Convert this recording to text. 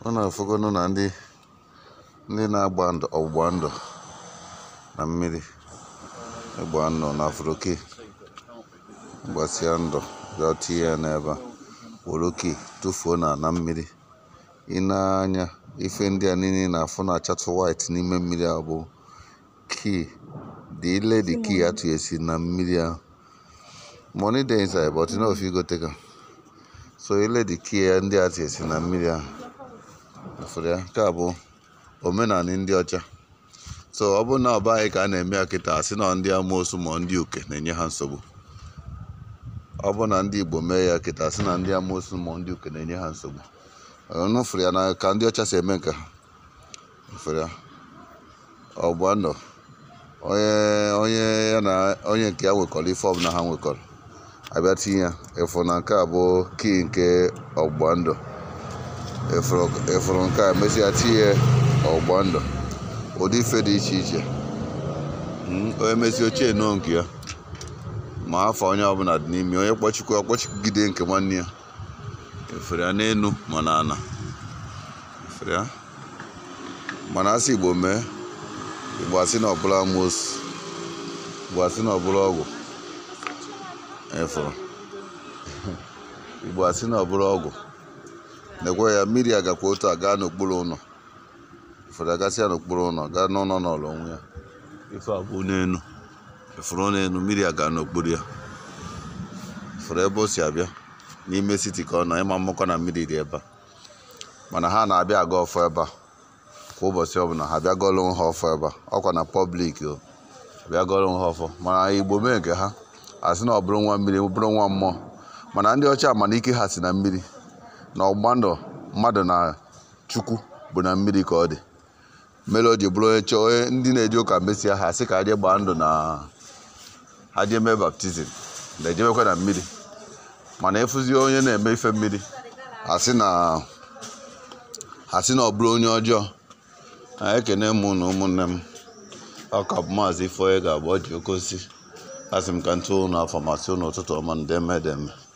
ọ na-afụgonụ na ndị ndị na-agba ndụ ọgbụgba ndụ na mmiri ịgba ndụ na afroki gbasịa ndụ bịa tinye ya n'ebe a were oke tụfuo na na mmiri ị na-anya ife ndị a niile na-afụ na-achatụ white n'ime mmiri a bụ key the ile the key atụnyesi na mmiri ahụ money dey inside but you no fit go take am so ile the key ya ndị atụnyesi na mmiri ahụ fụrụ ya nke a bụ omenala ndị ọcha so ọ bụrụ na ọ anyị ka a na-eme ya kịta asị na ndị amoosu ma ndị uke na-enye ha nsogbu ọ bụ na ndị igbo mee ya kịta asị na ndị amoosu ma ndị uke na-enye ha nsogbu ọnụ fụrụ ya na ka ndị ọcha si eme nke ha fụrụ ya ọgba ndụ onye onye ya na onye nke ya nwekọrọ ife ọbụla ha nwekọrọ abịa tinye ya ịfụ na nke a bụ kii nke ọgba ndụ ịfụrụ nke a mesịa tinye ọgba ndụ ụdị ife dị iche iche onye mesi ochie nụọ nke ya ma afọ onye ọbụla dị n'ime onye kpọchikwa ọkpọchigide nke nwanne ya efere ya n'elu ma na ana efere ya mana asị igbo mee igbo asị na ọbụla amoosu igbo asị na ọbụla ọgwụ efuru igbo asị na ọbụla ọgwụ nekwe ya mmiri agakwa otu a gaa n'okpuru ụlọ ụfọdụ agasịa n'okpuru ụlọ gaa n'ụlọ n'ọlụ onwe ya ife abụ n'elu efuru n'elu mmiri aga n'okpuru ya fụrụ ebe o si abịa n'ime siti ka ọ nọ ịma mmụkọ na mmiri dị ebe a mana ha na-abịa aga ọfọ ebe a kwa ụbọchị ọbụla ha bịa gọlụ ha ọfọ ebe a ọkwa na pọblik o bịa gọlụ ha ọfọ mana igbo mee nke ha asị na ọ bụrụ nwa mmiri bụrụ nwa mmụọ mana ndị ọcha mana ike ha si na mmiri na ọgba ndụ mmadụ na chukwu bụ na mmiri ka ọ dị mere o ji bụrụ onye chọọ onye ndị na-eje ụka mesịa ha sị ka ha jee gbaa ndụ na ha jee mee baptizim na-ejemekwa na mmiri mana ịfụzie onye na-eme ife mmiri asị na asị na ọ bụrụ onye ọjọọ anyị ekene m na ụmụnne m ọka bụ maazị ifeonye ga-abụ ọ ji oke osisi asị m ka ntụ ụnụ afọ masị ụnụ ụtụtụ ọma ndeme deme